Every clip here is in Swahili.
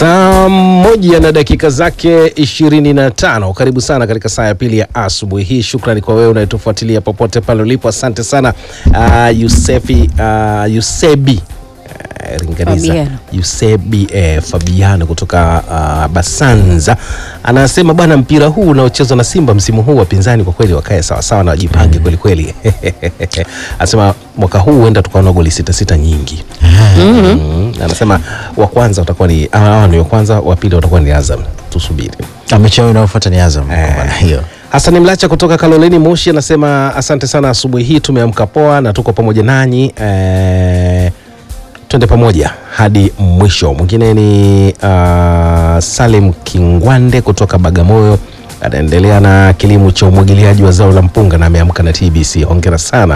Saa moja na dakika zake 25. Karibu sana katika saa ya pili ya asubuhi hii. Shukrani kwa wewe unayetufuatilia popote pale ulipo, asante sana uh, Yusefi uh, Yusebi uh, Ringaniza Fabiano. Yusebi eh, Fabiano kutoka uh, Basanza anasema bwana, mpira huu unaochezwa na Simba msimu huu wapinzani kwa kweli wakae sawasawa na wajipange kweli kweli. Anasema mwaka huu huenda tukaona goli sita sita nyingi. Mm, anasema wa kwanza utakuwa ni hawa ni wa kwanza, wa pili watakuwa ni Azam. Tusubiri. Na mechi yao inayofuata ni Azam kwa Eh. maana hiyo. Hasani Mlacha kutoka Kaloleni Moshi anasema asante sana, asubuhi hii tumeamka poa na tuko pamoja nanyi eh, twende pamoja hadi mwisho. Mwingine ni uh, Salim Kingwande kutoka Bagamoyo anaendelea na kilimo cha umwagiliaji wa zao la mpunga na ameamka na TBC. Hongera sana.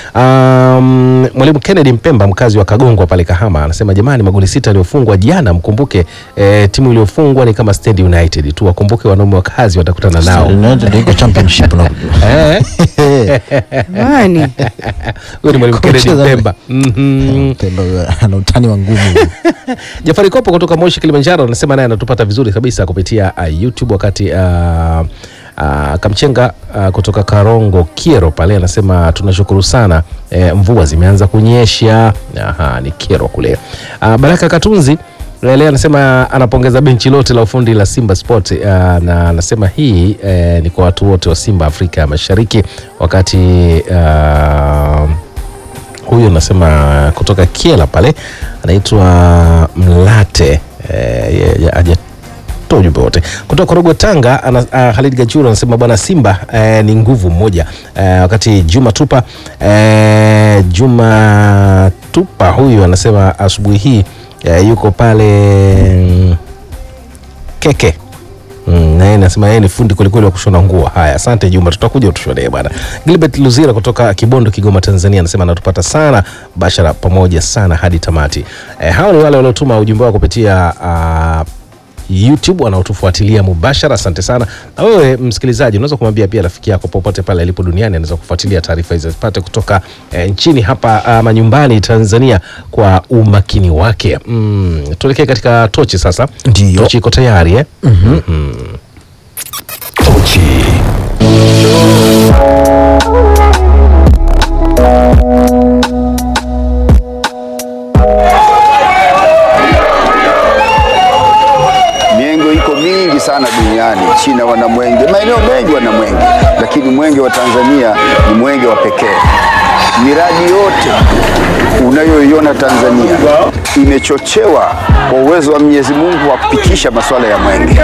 Um, Mwalimu Kennedy Mpemba mkazi wa Kagongwa pale Kahama anasema jamani, magoli sita yaliyofungwa jana, mkumbuke eh, timu iliyofungwa ni kama Stand United tu, wakumbuke wanaume wa kazi watakutana nao. United iko championship na Eh, Jamani, huyo ni Mwalimu Kennedy Kucheza- Mpemba. Mhm. Pemba ana utani wa ngumu. Jafari Kopo kutoka Moshi Kilimanjaro anasema naye anatupata vizuri kabisa kupitia uh, YouTube wakati uh, uh, Kamchenga uh, kutoka Karongo Kiero pale anasema tunashukuru sana eh, mvua zimeanza kunyesha. Aha, ni Kiero kule. Uh, Baraka Katunzi leo anasema anapongeza benchi lote la ufundi la Simba Sport uh, na anasema hii eh, ni kwa watu wote wa Simba Afrika ya Mashariki wakati uh, huyu anasema kutoka Kiela pale anaitwa Mlate eh, ye- ye- hajatoa ujumbe wote kutoka Korogwe Tanga. Ana, uh, Halid Gachuru anasema bwana Simba eh, ni nguvu moja eh, wakati Juma Tupa eh, Juma Tupa huyu anasema asubuhi hii eh, yuko pale mm, Keke Mm, na yeye nasema yeye ni fundi kwelikweli wa kushona nguo. Haya, asante Juma, tutakuja utushonee bwana. Gilbert Luzira kutoka Kibondo, Kigoma, Tanzania anasema anatupata sana bashara pamoja sana hadi tamati. E, hao ni wale waliotuma ujumbe wao kupitia uh, YouTube wanaotufuatilia mubashara. Asante sana. Na wewe msikilizaji, unaweza kumwambia pia rafiki yako popote pale alipo duniani anaweza kufuatilia taarifa hizi zipate kutoka eh, nchini hapa ama nyumbani Tanzania kwa umakini wake. Mm, tuelekee katika tochi sasa. Ndio. Tochi iko tayari eh? Mienge iko mingi sana duniani. China wana mwenge, maeneo mengi wana mwenge, lakini mwenge wa Tanzania ni mwenge wa pekee. Miradi yote unayoiona Tanzania imechochewa kwa uwezo wa Mwenyezi Mungu wa kupitisha masuala ya mwenge.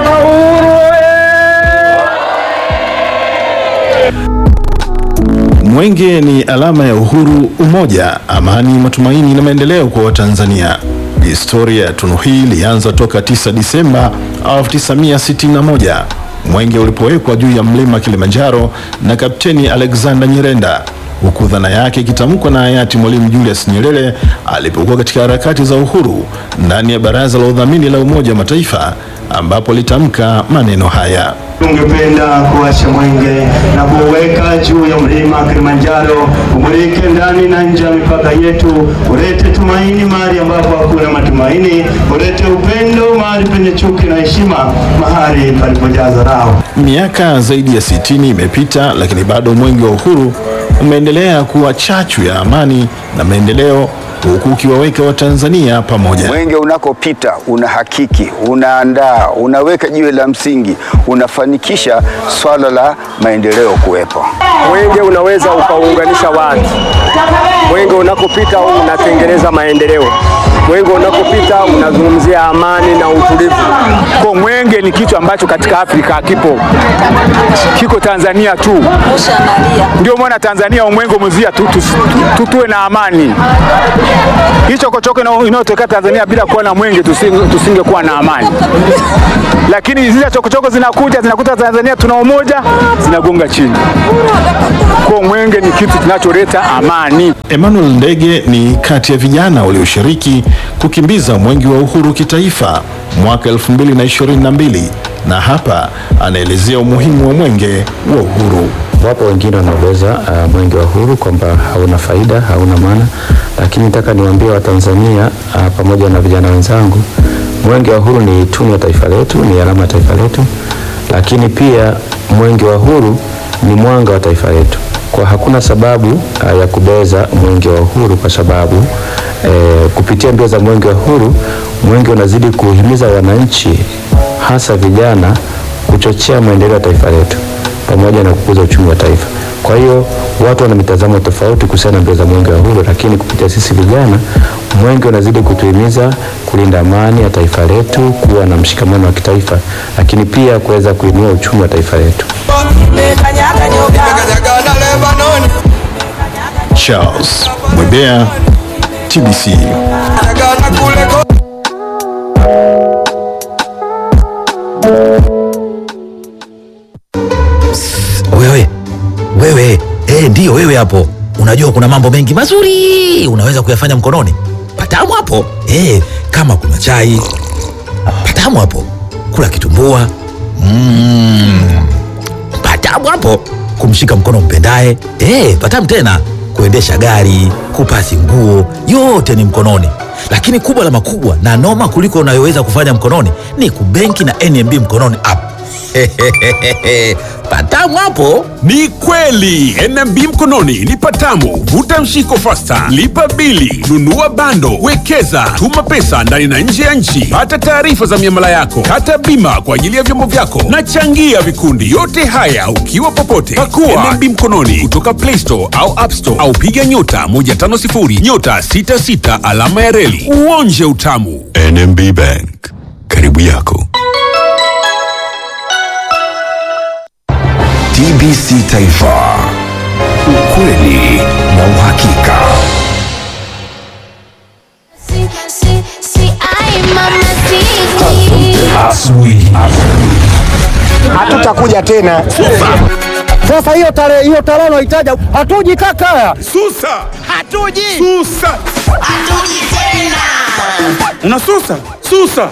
Mwenge ni alama ya uhuru, umoja, amani, matumaini na maendeleo kwa Watanzania. Historia ya tunu hii ilianza toka 9 Disemba 1961 mwenge ulipowekwa juu ya mlima Kilimanjaro na Kapteni Alexander Nyirenda, huku dhana yake ikitamkwa na hayati Mwalimu Julius Nyerere alipokuwa katika harakati za uhuru ndani ya Baraza la Udhamini la Umoja wa Mataifa, ambapo alitamka maneno haya. Tungependa kuwasha mwenge na kuweka juu ya mlima Kilimanjaro, umulike ndani na nje ya mipaka yetu, ulete tumaini mahali ambapo hakuna matumaini, ulete upendo mahali penye chuki na heshima, mahali palipojaa dharau. Miaka zaidi ya 60 imepita, lakini bado mwenge wa uhuru umeendelea kuwa chachu ya amani na maendeleo, huku ukiwaweka Watanzania pamoja. Mwenge unakopita unahakiki, unaandaa, unaweka jiwe la msingi, unafanikisha swala la maendeleo kuwepo. Mwenge unaweza ukaunganisha watu. Mwenge unakopita unatengeneza maendeleo. Mwenge unakopita unazungumzia amani na utulivu. Kwa mwenge ni kitu ambacho katika Afrika hakipo, kiko Tanzania tu. Ndio maana Tanzania umwenge umezia tu, tu, tu, tuwe na amani. Hii chokochoko ina- inayotokea Tanzania bila kuwa na mwenge tusinge- tusingekuwa na amani, lakini zile chokochoko zinakuja zinakuta Tanzania tuna umoja, zinagonga chini. Kwa mwenge ni kitu kinacholeta amani. Emmanuel Ndege ni kati ya vijana walioshiriki kukimbiza mwenge wa uhuru kitaifa mwaka 2022 na hapa anaelezea umuhimu wa mwenge wa uhuru. Wapo wengine wanaeleza uh, mwenge wa uhuru kwamba hauna faida, hauna maana, lakini nataka niwaambie Watanzania uh, pamoja na vijana wenzangu Mwenge wa Uhuru ni tunu ya taifa letu, ni alama ya taifa letu, lakini pia Mwenge wa Uhuru ni mwanga wa taifa letu. Kwa hakuna sababu uh, ya kubeza Mwenge wa Uhuru kwa sababu eh, kupitia mbio za Mwenge wa Uhuru, Mwenge unazidi kuhimiza wananchi hasa vijana kuchochea maendeleo ya taifa letu pamoja na kukuza uchumi wa taifa. Kwa hiyo watu wana mitazamo tofauti kuhusiana na mbio za Mwenge wa Uhuru, lakini kupitia sisi vijana, Mwenge unazidi kutuhimiza kulinda amani ya taifa letu, kuwa na mshikamano wa kitaifa, lakini pia kuweza kuinua uchumi wa taifa letu. Charles Mwebea, TBC. Wewe wewe, eh, ndiyo wewe hapo. Unajua kuna mambo mengi mazuri unaweza kuyafanya mkononi. Patamu hapo eh, kama kuna chai patamu hapo, kula kitumbua mm, patamu hapo, kumshika mkono mpendaye eh, patamu tena, kuendesha gari, kupasi nguo, yote ni mkononi. Lakini kubwa la makubwa na noma kuliko unayoweza kufanya mkononi ni kubenki na NMB mkononi app. patamu hapo. Ni kweli NMB mkononi ni patamu. Vuta mshiko fasta, lipa bili, nunua bando, wekeza, tuma pesa ndani na nje ya nchi, pata taarifa za miamala yako, kata bima kwa ajili ya vyombo vyako na changia vikundi. Yote haya ukiwa popote. Pakua NMB mkononi kutoka Play Store au App Store au piga nyota 150 nyota 66 alama ya reli uonje utamu. NMB Bank, karibu yako. TBC Taifa, ukweli na uhakika. Asubuhi. hatutakuja tena. Sasa hiyo tarehe hiyo tarehe unaitaja, hatuji kaka. Susa, hatuji. Susa, hatuji tena. unasusa susa.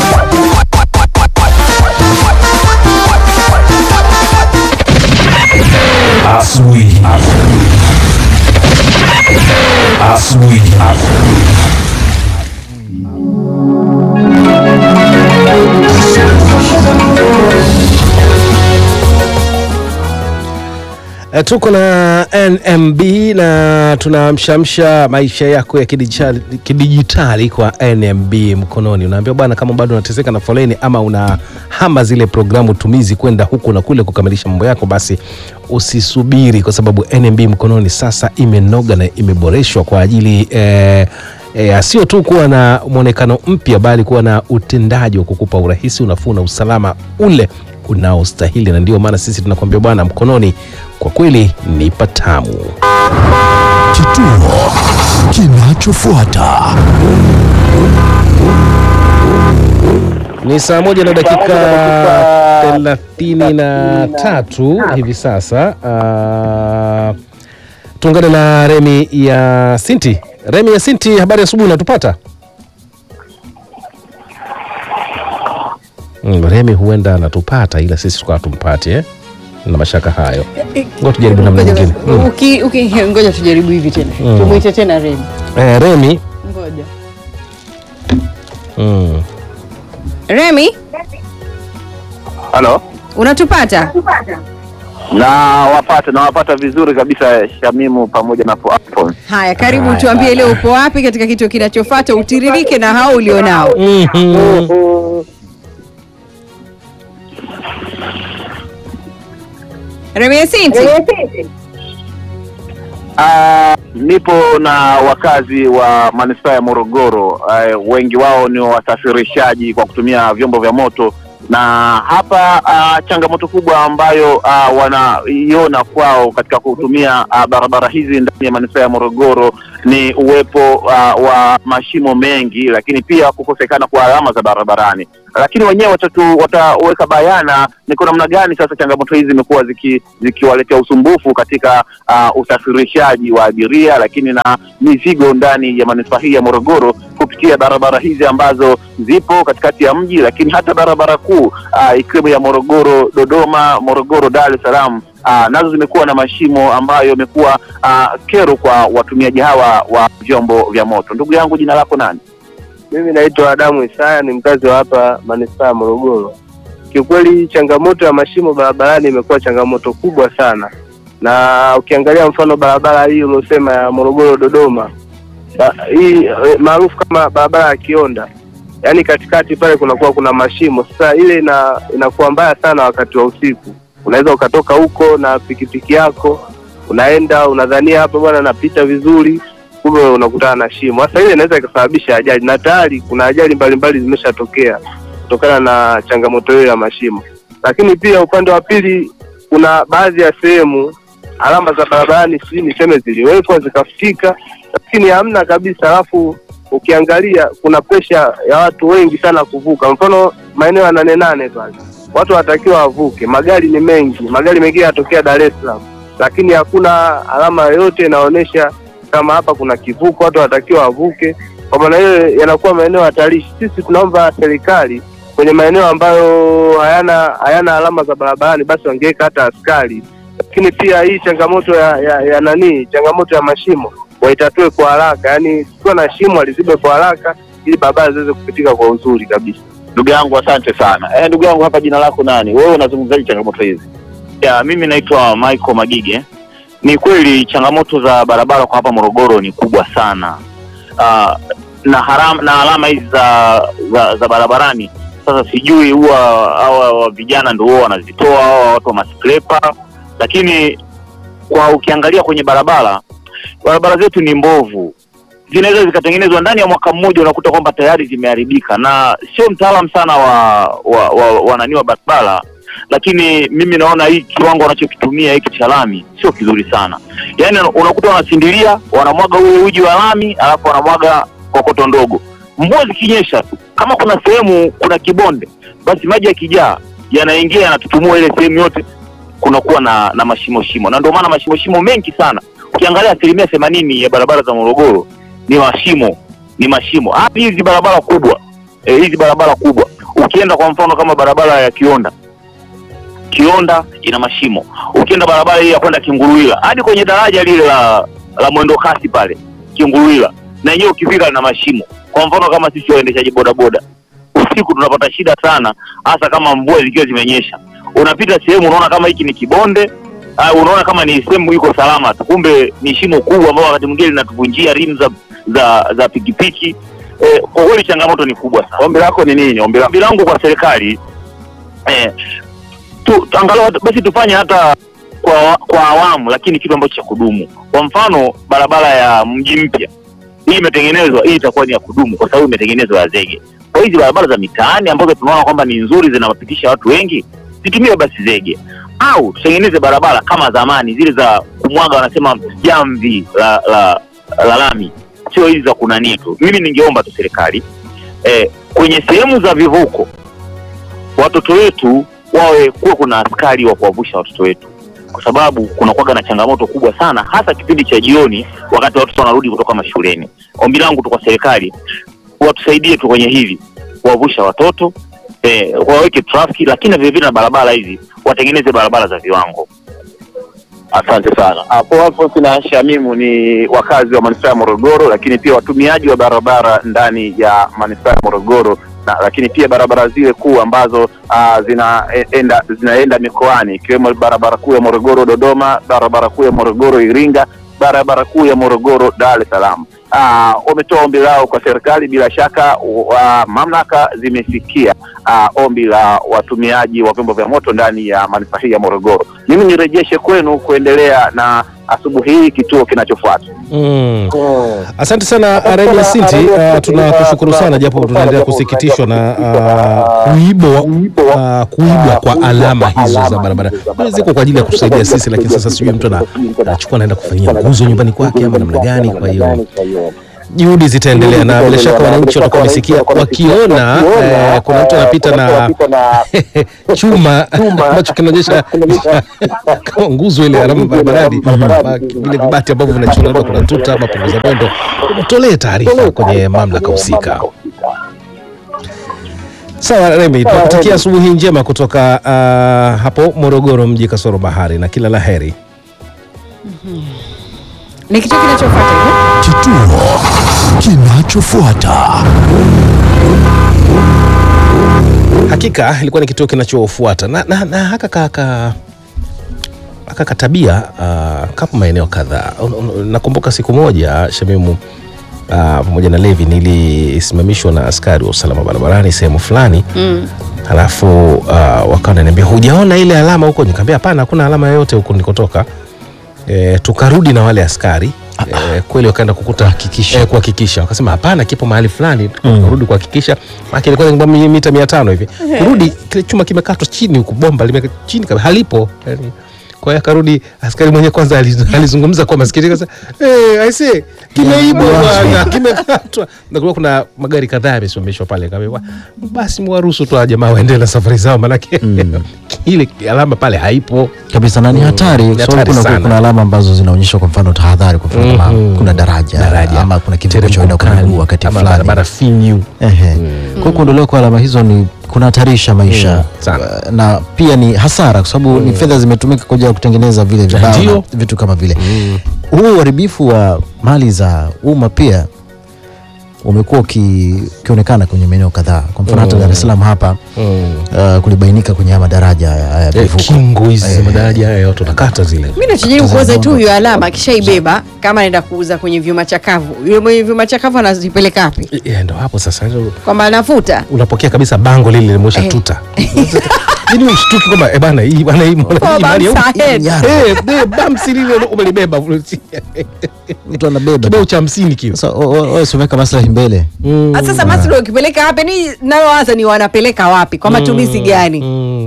Asubuhi. Asubuhi. E, tuko na NMB na tunamshamsha maisha yako ya kidijitali, kidijitali kwa NMB mkononi. Unaambia bwana, kama bado unateseka na foleni ama unahama zile programu tumizi kwenda huku na kule kukamilisha mambo yako, basi usisubiri, kwa sababu NMB mkononi sasa imenoga na imeboreshwa kwa ajili eh, E, sio tu kuwa na mwonekano mpya bali kuwa na utendaji wa kukupa urahisi, unafuu na usalama ule unaostahili, na ndio maana sisi tunakwambia bwana, mkononi kwa kweli ni patamu. Kituo kinachofuata Ni saa moja na dakika thelathini na tatu hivi sasa. Uh, tuungane na Remi ya Sinti. Remi ya Sinti, habari ya asubuhi, unatupata? Mm, Remi huenda anatupata ila sisi tukawa tumpati eh? na mashaka hayo. Ngoja tujaribu namna nyingine. Mm. Uki- uki- Ngoja tujaribu hivi tena, Mm. tumwite tena Remi. Eh, Remi Ngoja mm. Remi, Halo, unatupata? na wapata na wapata vizuri kabisa Shamimu pamoja na Alphonse. Haya, karibu, tuambie leo upo wapi katika kituo kinachofuata, utiririke na hao ulionao. Remi Yasinti. Ah, nipo na wakazi wa manispaa ya Morogoro. Eh, wengi wao ni wasafirishaji kwa kutumia vyombo vya moto, na hapa ah, changamoto kubwa ambayo ah, wanaiona kwao katika kutumia ah, barabara hizi ndani ya manispaa ya Morogoro ni uwepo ah, wa mashimo mengi, lakini pia kukosekana kwa alama za barabarani. Lakini wenyewe watatu wataweka bayana ni kwa namna gani sasa changamoto hizi zimekuwa ziki- zikiwaletea usumbufu katika ah, usafirishaji wa abiria, lakini na mizigo ndani ya manispaa hii ya Morogoro kupitia barabara hizi ambazo zipo katikati ya mji, lakini hata barabara kuu ah, ikiwemo ya Morogoro Dodoma, Morogoro Dar es Salaam ah, nazo zimekuwa na mashimo ambayo yamekuwa ah, kero kwa watumiaji hawa wa vyombo vya moto. Ndugu yangu, jina lako nani? Mimi naitwa Adamu Isaya, ni mkazi wa hapa manispaa ya Morogoro. Kiukweli changamoto ya mashimo barabarani imekuwa changamoto kubwa sana, na ukiangalia mfano barabara hii uliosema ya Morogoro Dodoma, ba, hii eh, maarufu kama barabara ya Kionda, yaani katikati pale kunakuwa kuna mashimo. Sasa ile ina inakuwa mbaya sana wakati wa usiku, unaweza ukatoka huko na pikipiki yako unaenda unadhania hapa bwana napita vizuri, kumbe unakutana na shimo. Sasa ile inaweza ikasababisha ajali, na tayari kuna ajali mbalimbali zimeshatokea kutokana na changamoto hiyo ya mashimo. Lakini pia upande wa pili, kuna baadhi ya sehemu alama za barabarani sijui niseme ziliwekwa zikafutika, lakini hamna kabisa. Alafu ukiangalia kuna presha ya watu wengi sana kuvuka, mfano maeneo ya nane nane pale watu wanatakiwa wavuke, magari ni mengi, magari mengine yanatokea Dar es Salaam, lakini hakuna alama yoyote inaonyesha kama hapa kuna kivuko, watu wanatakiwa wavuke. Kwa maana hiyo yanakuwa maeneo hatarishi. Sisi tunaomba serikali kwenye maeneo ambayo hayana hayana alama za barabarani, basi wangeweka hata askari. Lakini pia hii changamoto ya, ya, ya nani, changamoto ya mashimo waitatue kwa haraka, yaani kukiwa na shimo alizibe kwa haraka ili barabara ziweze kupitika kwa uzuri kabisa. Ndugu yangu asante sana. Eh, ndugu yangu hapa jina lako nani? Wewe unazungumzaje changamoto hizi? Ya, mimi naitwa Michael Magige. Ni kweli changamoto za barabara kwa hapa Morogoro ni kubwa sana. Uh, na haram, na alama hizi za, za za barabarani sasa sijui huwa hawa vijana ndio huwa wanazitoa hawa watu wa masklepa, lakini kwa ukiangalia kwenye barabara barabara zetu ni mbovu zinaweza zikatengenezwa ndani ya mwaka mmoja, unakuta kwamba tayari zimeharibika, na sio mtaalam sana wa wa, wa, wa nani wa barabara, lakini mimi naona hii kiwango wanachokitumia hiki cha lami sio kizuri sana. Yaani unakuta wanasindilia, wanamwaga ule uji wa lami, alafu wanamwaga kokoto ndogo. Mvua zikinyesha tu, kama kuna sehemu kuna kibonde, basi maji yakijaa yanaingia yanatutumua ile sehemu yote, kunakuwa na na mashimo shimo, na ndio maana mashimo shimo mengi sana. Ukiangalia asilimia themanini ya barabara za Morogoro ni mashimo ni mashimo hadi hizi barabara kubwa e, hizi barabara kubwa ukienda kwa mfano kama barabara ya Kionda Kionda ina mashimo ukienda barabara hii ya kwenda Kinguruila hadi kwenye daraja lile la la mwendo kasi pale Kinguruila na yenyewe ukifika na mashimo kwa mfano kama sisi waendeshaji bodaboda usiku tunapata shida sana hasa kama mvua zikiwa zimenyesha unapita sehemu unaona kama hiki ni kibonde uh, unaona kama ni sehemu iko salama tu, kumbe ni shimo kubwa ambao wakati mwingine linatuvunjia rimu za za za pikipiki. Eh, kwa kweli changamoto ni kubwa sana. Ombi lako ni nini? Ombi ombi langu kwa serikali eh, tu, angalau basi tufanye hata kwa kwa awamu, lakini kitu ambacho cha kudumu. Kwa mfano barabara ya mji mpya hii imetengenezwa, hii itakuwa ni ya kudumu kwa sababu imetengenezwa ya zege. Kwa hizi barabara za mitaani ambazo tunaona kwamba ni nzuri, zinawapitisha watu wengi, zitumie basi zege au tutengeneze barabara kama zamani zile za kumwaga wanasema jamvi la la, la lami, sio hizi za kunania tu. Mimi ningeomba tu serikali eh, kwenye sehemu za vivuko watoto wetu wawe kuwa kuna askari wa kuwavusha watoto wetu, kwa sababu kunakuwaga na changamoto kubwa sana, hasa kipindi cha jioni, wakati watoto wanarudi kutoka mashuleni. Ombi langu tu kwa serikali watusaidie tu kwenye hili, kuwavusha watoto eh, waweke trafiki, lakini vile vile na barabara hizi watengeneze barabara za viwango. Asante sana. Hapo hapo kina Shamimu ni wakazi wa manispaa ya Morogoro, lakini pia watumiaji wa barabara ndani ya manispaa ya Morogoro na, lakini pia barabara zile kuu ambazo uh, zinaenda zinaenda mikoani ikiwemo barabara kuu ya Morogoro Dodoma, barabara kuu ya Morogoro Iringa, barabara kuu ya Morogoro Dar es Salaam. Uh, wametoa ombi lao kwa serikali. Bila shaka uh, mamlaka zimefikia uh, ombi la watumiaji wa vyombo vya moto ndani ya manispaa hii ya Morogoro. Mimi nirejeshe kwenu kuendelea na asubuhi hii kituo kinachofuata. Mm. Asante sana Remi Sinti, uh, tunakushukuru sana japo tunaendelea kusikitishwa na uh, kuibwa uh, kuibwa kwa alama hizo za barabara. Ziko kwa ajili ya kutusaidia sisi, lakini sasa sijui mtu ana- anachukua anaenda kufanyia nguzo nyumbani kwake ama namna gani. Kwa hiyo juhudi zitaendelea na bila shaka wananchi watakuwa wamesikia wakiona eh, kuna mtu anapita na chuma ambacho kinaonyesha kama nguzo ile alama barabarani, ma- vile vibati ambavyo vinachora labda kuna tuta ama punguza mwendo, tolee taarifa kwenye mamlaka husika. Sawa Remi, tunakutakia asubuhi njema kutoka uh, hapo Morogoro mji kasoro bahari na kila la heri. Ni kitu kinachofuata hivyo. Kituo kinachofuata. Hakika ilikuwa ni kituo kinachofuata na, na, na haka kaka haka katabia uh, kama maeneo kadhaa. Un- un- Nakumbuka siku moja Shamimu uh, pamoja na Levi nilisimamishwa na askari wa usalama barabarani sehemu fulani Mm. halafu uh, wakawa wananiambia hujaona ile alama huko, nikamwambia hapana, hakuna alama yoyote huko nilikotoka. E, tukarudi na wale askari e, kweli wakaenda kukuta kuhakikisha, e, kuhakikisha. Wakasema hapana, kipo mahali fulani. Tukarudi kuhakikisha, maana ilikuwa ni kama mita mia tano hivi. Kurudi kile chuma kimekatwa chini huku, bomba limeka chini kabisa, halipo yani. Kwa hiyo akarudi askari mwenyewe kwanza aliz- alizungumza kwa masikitiko sasa, eh, I say kimeibwa bwana, kimekatwa. Na kulikuwa kuna magari kadhaa yamesimamishwa pale, kaambiwa basi mwaruhusu tu hawa jamaa waendelee na safari zao, manake ile alama pale haipo kabisa na ni hatari Ni kwa sababu hatari kuna, sana. kuna alama ambazo zinaonyesha kwa mfano tahadhari kwa mfano kama Mhm. kuna daraja, Daraja, ama kuna kitu kinachoenda kwa mkali, miguu wakati ama fulani barabara finyu Ehe. Kwa hiyo kuondolewa kwa alama hizo ni kunahatarisha maisha Mm, sana. Uh, na pia ni hasara kwa sababu ni fedha zimetumika kwa ajili ya kutengeneza vile vibao Ndio. na vitu kama vile huu uharibifu wa mali za umma pia umekuwa uki- ukionekana kwenye maeneo kadhaa kwa mfano hata Mm. Dar es Salaam hapa uh, kulibainika kwenye haya madaraja haya haya Eh, vivuko. kingo hizi za Eh, madaraja haya yote unakata zile mi nachojaribu kuoza tu hiyo alama akishaibeba kama anaenda kuuza kwenye vyuma chakavu yule mwenye vyuma chakavu anazipeleka wapi Eh, ndo hapo sasa ndio kwamba anafuta unapokea kabisa bango lile limesha tuta yani ushtuki kwamba eh bana hii bana hii mbona Oh, hii mali ya bamsa huku- head. eh eh, bamsi lile umelibeba mtu anabeba kibao cha 50 kile sasa wewe usiweka maslahi mbele Ah, sasa basi ndio ukipeleka wapi ni nalowaza ni wanapeleka wapi kwa matumizi gani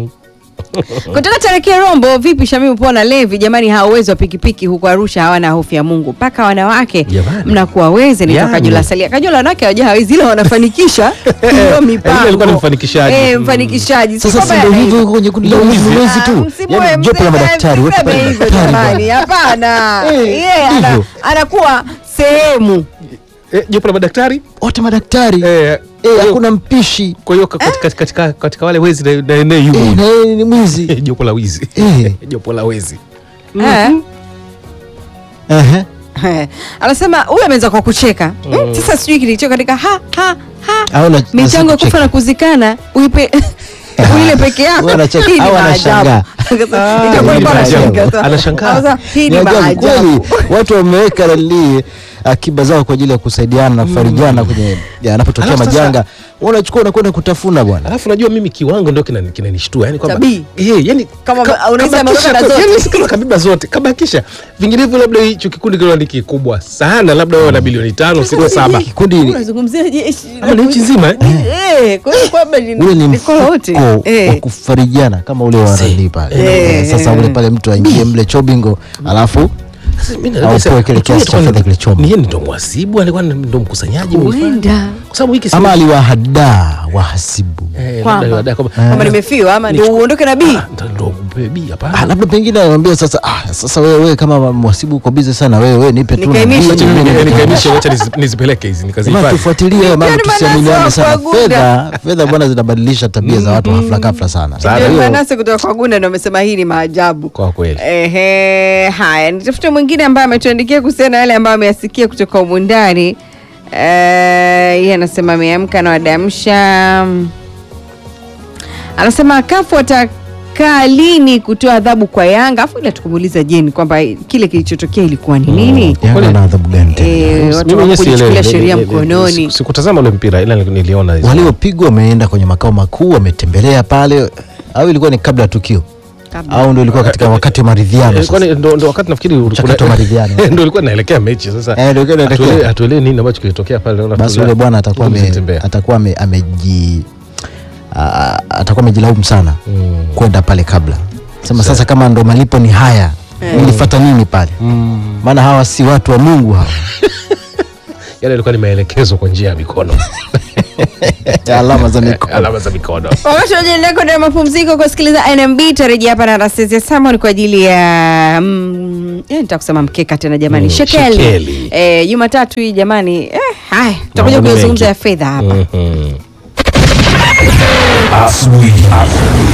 kutoka Tarekia Rombo, vipi Shamimu Pona Levi? Jamani, hawa uwezo wa pikipiki huko Arusha hawana hofu ya Mungu, mpaka wanawake Jamani. mnakuwa weze. Ni Yani. Kajula Salia. Kajula wanawake hawaja hawezi, ila wanafanikisha hiyo mipango. alikuwa ni mfanikishaji. Eh, mfanikishaji. Si sasa si kwamba ndio yana- hivyo hivyo kwenye kundi la Ndio wizi wizi. wizi tu Msimuwe yani jopo la mzee, madaktari wote msiseme pale hivyo madaktari jamani, hapana. Eh, Yeye ana- ndivyo. anakuwa sehemu eh jopo la madaktari wote madaktari eh eh hakuna mpishi kwa hiyo katika, katika, katika wale wezi na na na eh, yumo na yeye ni mwizi jopo la wizi eh jopo la wezi Eh. ehe Eh, anasema huyu ameanza kwa kucheka mm. Sasa sijui kilicho katika ha ha ha au na michango ya kufa kucheka. na kuzikana uipe uile peke yako. Wewe unacheka, Hii ni au maajabu. anashangaa. Itakuwa hii ni alikuwa maajabu. anashangaa sasa. Anashangaa. Sasa, Hii Ni ni ajabu kweli, maajabu. watu wameweka nali akiba zao kwa ajili ya kusaidiana na kufarijana kwenye yanapotokea Alafu sasa- majanga, Wewe unachukua unakwenda kutafuna bwana. alafu najua mimi kiwango ndio kinani- kinanishtua yani kwamba Tabii. eh yani Kama ka- unaweza kabakisha ameondoka na tu, zote. yani si kama kabeba zote kabakisha vinginevyo labda hicho kikundi kile ni kikubwa sana labda wao na bilioni tano sita saba Kikundi Unazungumzia jeshi ama ni nchi nzima eh? Eh, kwa hiyo kwamba ni ule ni ni kwa wote. mfuko wa Eh. kufarijiana kama ule wa rali pale. Eh. Sasa ule pale mtu aingie mle chobingo alafu Sasa mimi Au nasema, pewe kile mtu kiasi cha alikuwa fedha ni- kilichomo. ni yeye ndo mwasibu alikuwa ni- ndo mkusanyaji mhifadhi. Huenda kwa sababu hiki si- ama aliwahadaa wahasibu eh, labda Kwamba. aliwadai kwamba- kwamba nimefiwa ama ndio uondoke na bii. Ah, ndo- ndo upewe bii, hapana. Ah, labda pengine anamwambia sasa, ah, sasa wewe wewe kama mhasibu uko busy sana wewe wewe nipe tu na Nikaimishe bii, tu. mimi Nika- nipe- nikaimishe, wacha nizi- nizipeleke hizi Jamaa nikazihifadhi tufuatilie hayo mambo Yaani manase tusiaminiane wa sana. kuaguda. Fedha fedha bwana zinabadilisha tabia za watu hafla ghafla sana. Sana. Kwa hiyo, Manase kutoka kwa Gunda ndio amesema hii ni maajabu. kwa kweli Ehe, haya nitafute mwingine ambaye ametuandikia kuhusiana na yale ambayo ameyasikia kutoka humu ndani. Eh, yeye anasema ameamka na wadamsha, anasema kafu watakaa lini kutoa adhabu kwa Yanga, afu ila tukumuuliza Jeni kwamba kile kilichotokea ilikuwa ni nini? Yanga na adhabu gani tena? Eh, watu Mimi mwenyewe wakuchukulia sielewi. sheria Ni- ni- ni- mkononi. siku- sikutazama ule mpira ila niliona hizo. Waliopigwa wameenda kwenye makao makuu wametembelea pale au ilikuwa ni kabla ya tukio Kabla. au ndio ilikuwa katika wakati wa maridhiano Ilikuwa sasa? ni- ndo ndo wakati nafikiri ulikuwa- Mchakato wa maridhiano. ndo ilikuwa inaelekea mechi sasa Eh, ndio ilikuwa inaelekea. hatuelewi- hatuelewi nini ambacho kilitokea pale naona Basi tula- yule bwana atakuwa tulikuwa ame- tunatembea. atakuwa ame- ameji a- atakuwa amejilaumu sana Mm. kwenda pale kabla sema sasa kama ndo malipo ni haya nilifata nini pale maana hawa si watu wa Mungu hawa yale ilikuwa ni maelekezo kwa njia ya mikono alama za mikono alama za mikono Wakati wajiendelea kwenda mapumziko kusikiliza NMB, tarejea hapa na Rasezi ya Samon kwa ajili ya mm, eh, nitakusema mkeka tena jamani, Mm, shekeli, shekeli. Eh, Jumatatu hii jamani, eh, haya tutakuja Mambo ni kuyazungumza mengi. ya fedha hapa. Mhm. Asubuhi.